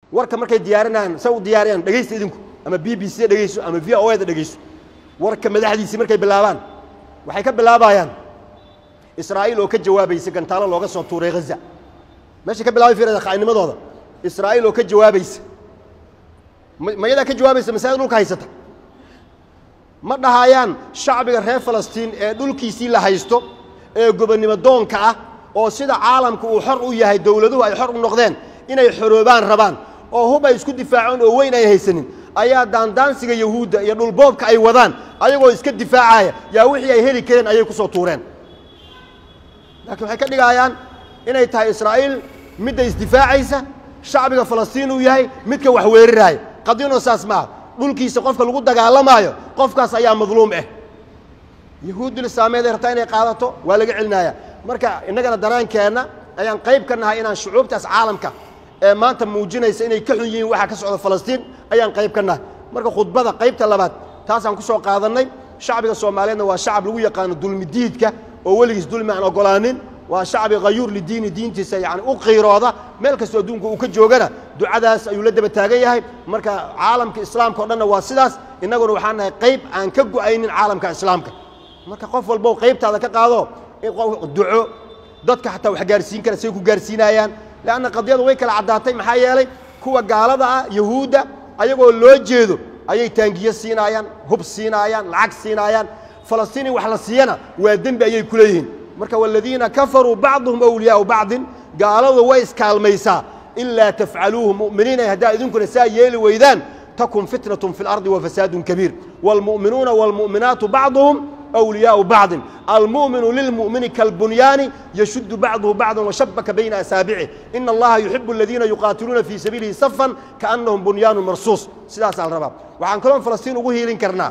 warka markay diyaarinayaan sa u diyaariyaan dhegaysta idinku ama b b c dhegayso ama v o da dhegayso warka madaxdiisii markay bilaabaan waxay ka bilaabayaan israa'iil oo ka jawaabaysa gantaalo looga soo tuuray haza meeshay ka bilaabay firada kha'inimadooda israa'iil oo ka jawaabaysa ma ma yadaa ka jawaabaysa masaajid dhulka haysata ma dhahayaan shacbiga reer falastiin ee dhulkiisii la haysto ee gobonnimo doonka ah oo sida caalamka uu xor u yahay dowladuhu ay xor u noqdeen inay xoroobaan rabaan oo hub ay isku difaaceen oo weyn ay haysanin ayaa daandaansiga yahuudda iyo dhulboobka ay wadaan ayagoo iska difaacaya yaa wixii ay heli kareen ayay ku soo tuureen laakiin waxay ka dhigayaan inay tahay israa'iil midda isdifaacaysa shacbiga falastiin uu yahay midka wax weeraraaya qadiyano saas maaha dhulkiisa qofka lagu dagaalamaayo qofkaas ayaa madluum ah yahuuddul islaameed ay rabtaa inay qaadato waa laga celinaya marka innagana danaankeenna ayaan qayb ka nahay inaan shucuubtaas caalamka ee maanta muujinaysa inay ka xun yihiin waxaa ka socda falastiin ayaan qayb ka nahay marka khudbada qaybta labaad taasaan ku soo qaadannay shacbiga soomaaliyeedna waa shacab lagu yaqaano dulmidiidka oo weligiis dulmi aan ogolaanin waa shacbi khayuur lidiini diintiisa yani u qiirooda meel kastoo adduunka uu ka joogana ducadaas ayuu la daba taagan yahay marka caalamka islaamka o dhanna waa sidaas innaguna waxaan nahay qayb aan ka go'aynin caalamka islaamka marka qof walbo qaybtaada ka qaado in duco dadka xataa wax gaarsiin kara say ku gaarsiinayaan leanna qadiyadu way kala caddaatay maxaa yeelay kuwa gaalada ah yahuudda ayagoo loo jeedo ayay taangiyo siinaayaan hub siinaayaan lacag siinaayaan falastiin in wax la siiyana waa dembi ayay ku leeyihiin marka waladiina kafaruu bacduhum awliyaau bacdin gaaladu way iskaalmaysaa ilaa tafcaluuhu mu'miniina haddaa idinkuna saa yeeli weydaan takun fitnatun fi lardi wa fasaadun kabiir waalmu'minuuna waalmu'minaatu bacduhum أولياء بعض المؤمن للمؤمن كالبنيان يشد بعضه بعضا وشبك بين أسابعه إن الله يحب الذين يقاتلون في سبيله صفا كأنهم بنيان مرصوص سلاس على الرباب وعن كلام فلسطين وهي لنكرنا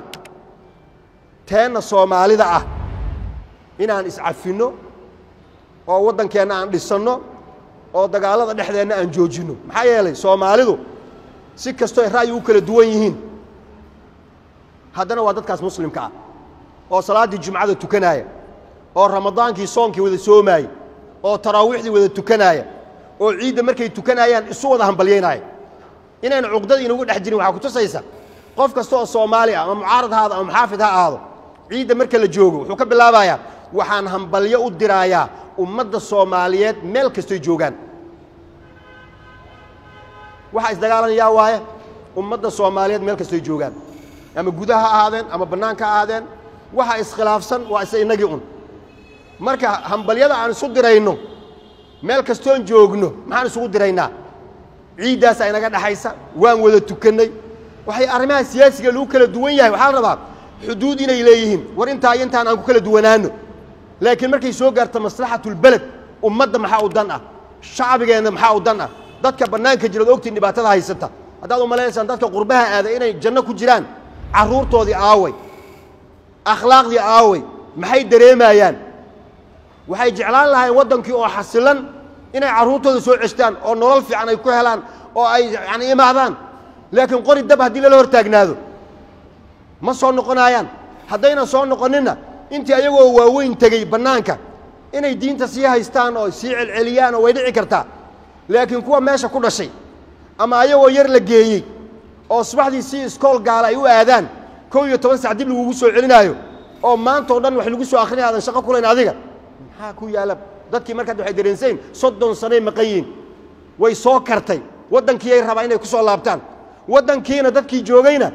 تانا الصومالي ذا إن أن إسعفنه oo waddankeena aan dhisanno oo dagaalada dhexdeenna aan joojinno maxaa yeelay soomaalidu si kastoo ay ra'yi u kala duwan yihiin haddana waa dadkaas muslimka ah oo salaaddii jumcada tukanaaya oo ramadaankii soonkii wada soomaaya oo taraawiixdii wada tukanaaya oo ciidda markay tukanaayaan isu wada hambalyaynaaya inayna cuqdad inagu dhex jirin waxaa ku tusaysa qof kasta oo soomaali ah ama mucaarad ha aado ama muxaafid ha aado ciidda marka la joogo wuxuu ka bilaabayaa waxaan hambalyo u diraayaa ummadda soomaaliyeed meel kastoy joogaan waxaa isdagaalanayaa waaye ummadda soomaaliyeed meel kastoy joogaan ama gudaha ha ahaadeen ama bannaanka ha ahaadeen waxa iskhilaafsan waa isa innagii un marka hambalyada aan isu dirayno meel kastoon joogno maxaan isugu diraynaa ciiddaasaa inaga dhexaysa waan wada tukannay waxay arrimaha siyaasiga lagu kala duwan yahay waxaa la rabaa xuduud inay leeyihiin war intaa iyo intaan aan ku kala duwanaano laakiin markay soo gaarto maslaxatulbeled ummadda maxaa u dan ah shacbigeenna maxaa u dan ah dadka bannaanka jiraad ogtiin dhibaatada haysata haddaad u malaynaysaan dadka qurbaha aaday inay janno ku jiraan carruurtoodii aaway akhlaaqdii aaway maxay dareemayaan waxay jeclaan lahayn waddankii oo xasilan inay carruurtooda soo ceshtaan oo nolol fiican ay ku helaan oo ay yani imaadaan laakiin qori dab haddii lala hor taagnaado ma soo noqonaayaan haddaynan soo noqoninna intii ayagoo waaweyn tegey bannaanka inay diinta sii haystaan oo sii celceliyaan oo way dhici kartaa laakiin kuwa meesha ku dhashay ama ayagoo yar la geeyey oo subaxdii si iskool gaala ay u aadaan kow iyo toban sac dib lagugu soo celinaayo oo maanta o dhan wax lagu soo akrinaya aadan shaqo kulayn adiga maxaa ku yaala dadkii markaad waxay dareensayn soddon sanay maqan yihiin way soo kartay waddankiiyay rabaa inay ku soo laabtaan waddankiina dadkii joogayna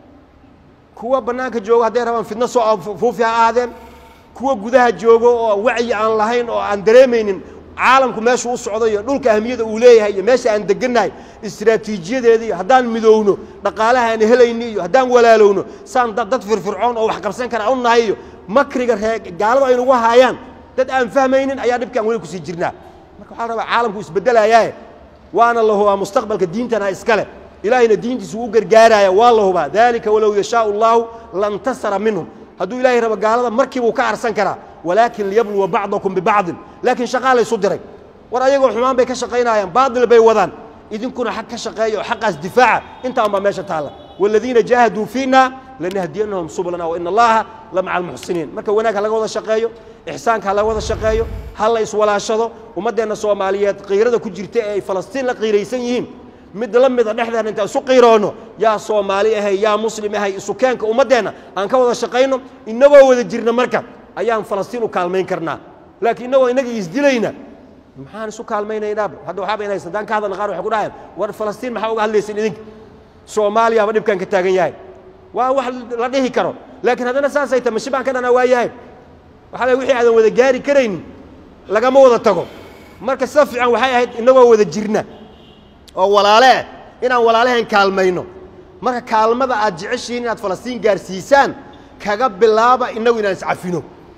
kuwa bannaanka joogo hadday rabaan fidno soo fuufi ha ahaadeen kuwa gudaha joogo oo wacyi aan lahayn oo aan dareemaynin caalamku meeshuu u socdo iyo dhulka ahmiyada uu leeyahay iyo meesha aan degannahay istraatiijiyadeeda iyo haddaan midowno dhaqaalaha aan helayni iyo haddaan walaalowno saan dad firfircoon oo wax qabsan kara u nahay iyo makriga ree gaaladu aynugu haayaan dad aan fahmaynin ayaa dhibkaan weli kusii jirnaa marka waxaa la rabaa caalamku isbeddelayaaye waana la hubaa mustaqbalka diintana iskale ilaahayna diintiisu u gargaaraya waa la hubaa dalika walow yashaau allahu lantasara minhum hadduu ilahay rabo gaalada markiibuu ka arsan karaa walaakin liyabluwa bacdakum bibacdin laakiin shaqaa laysu diray war ayagoo xumaan bay ka shaqaynayaan baadil bay wadaan idinkuna xaq ka shaqeeya oo xaqaas difaaca intaan baa meesha taalla waaladiina jaahaduu fiina lanahdiyanahum sublana waina allaha la maca almuxsiniin marka wanaag ha laga wada shaqeeyo ixsaanka ha laga wada shaqeeyo ha la iswalaashado ummaddeenna soomaaliyeed qiirada ku jirta ee ay falastiin la qiiraysan yihiin mid la mida dhexdeena intaan isu qiiroonno yaa soomaali ahay yaa muslim ahay isukeenka ummaddeenna aan ka wada shaqayno innagoo wada jirna marka ayaan falastiin u kaalmayn karnaa laakiin innagoo innaga isdilayna maxaan isu kaalmaynaynaa hadda waxaaba inay haddaan ka hadalna qaar waxay ku dhahayaan war falastiin maxaa uga hadlaysin idinka soomaaliyaaba dhibkan ka taagan yahay waa wax la dhihi karo laakiin haddana saasay tahay mashi baan ka dhanaa waa yahay waxaa lay wixii aadan wada gaari karaynin lagama wada tago marka sida fiican waxay ahayd innagoo wada jirna oo walaale ah inaan walaalaheen kaalmayno marka kaalmada aad jeceshihiin inaad falastiin gaarsiisaan kaga bilaaba innagu inaan iscafino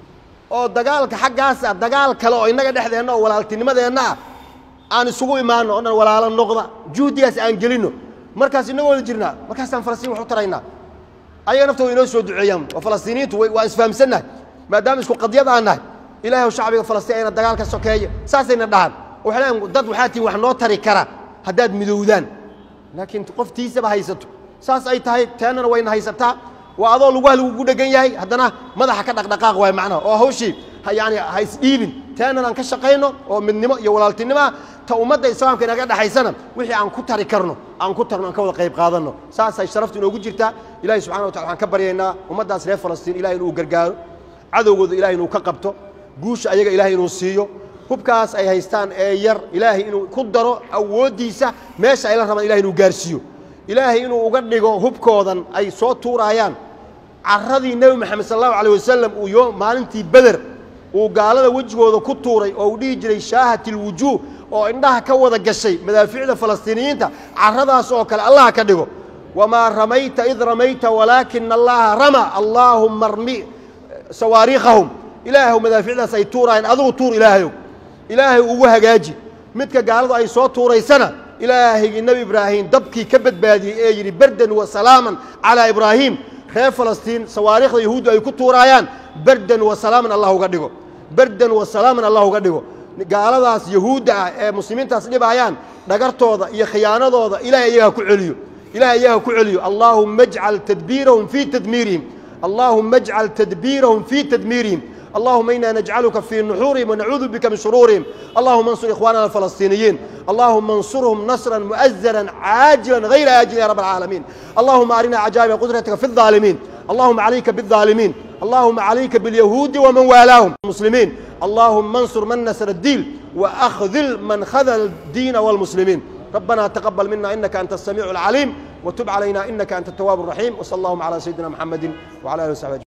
oo dagaalka xaggaasa dagaal kale oo innaga dhexdeenna oo walaaltinimadeenna ah aan isugu imaanno o dhan walaalo noqda juhdigaas aan gelinno markaas innagoo wada jirnaa markaasaan falastiin wax u taraynaa ayaga naftooda inoo soo duceeyaan oo falastiiniyiintu waan isfahamsannahay maadaama isku qadyad aan nahay ilahay shacbiga falastiin ayna dagaal ka sokeeya saasayna dhahan waxay leeyiin dad waxaa tihin wax noo tari kara haddaad midowdaan laakiin qoftiisaba haysato saas ay tahay teennana wayna haysataa waa adoo lugaha lagugu dhegan yahay haddana madaxa ka dhaqdhaqaaq waay macnaha oo hawshii yani ha isdhiibin teennana aan ka shaqayno oo midnimo iyo walaaltinimoa ta ummadda islaamka inaga dhexaysana wixii aan ku tari karno aan ku tarno aan ka wada qayb qaadanno saasay sharaftu inoogu jirtaa ilahi subxana wa tacala waxaan ka baryaynaa ummaddaas reer falastiin ilahay inuu gargaaro cadowgooda ilahay inuu ka qabto guusha ayaga ilahay inuu siiyo hubkaas ay haystaan ee yar ilaahay inuu ku daro awooddiisa meesha ayla rabaan ilahay inuu gaarsiiyo ilaahay inuu uga dhigo hubkoodan ay soo tuuraayaan carradii nebi moxamed sal allahu alay wasalam uu yo maalintii beder uu gaalada wejigooda ku tuuray oo uu dhihi jiray shaahat ilwujuuh oo indhaha ka wada gashay madaaficda falastiiniyiinta carradaas oo kale allaha ka dhigo wamaa ramayta id ramayta walaakina allaha rama allaahumma armi sawaariikhahum ilaahw madaaficdaas ay tuuraayeen adigu tuur ilaahayow ilaahay ugu hagaaji midka gaaladu ay soo tuuraysana ilaahaygi nebi ibraahim dabkii ka badbaadiyey ee yidhi berdan wa salaaman calaa ibraahim reer falastiin sawaariikhda yahuuddu ay ku tuuraayaan berdan wa salaaman allah uga dhigo berdan wa salaaman allah uga dhigo gaaladaas yahuudda ah ee muslimiintaas dhibaayaan dhagartooda iyo khiyaanadooda ilahay iyaga ku celiyo ilahay iyaga ku celiyo allaahumma ajcal tadbiirahum fii tadmiirihim allaahumma ajcal tadbiirahum fii tadmiirihim اللهم إنا نجعلك في نحورهم ونعوذ بك من شرورهم اللهم انصر إخواننا الفلسطينيين اللهم انصرهم نصرا مؤزرا عاجلا غير آجل يا رب العالمين اللهم أرنا عجائب قدرتك في الظالمين اللهم عليك بالظالمين اللهم عليك باليهود ومن والاهم المسلمين اللهم انصر من نصر الدين وأخذل من خذل الدين والمسلمين ربنا تقبل منا إنك أنت السميع العليم وتب علينا إنك أنت التواب الرحيم وصلى اللهم على سيدنا محمد وعلى آله وصحبه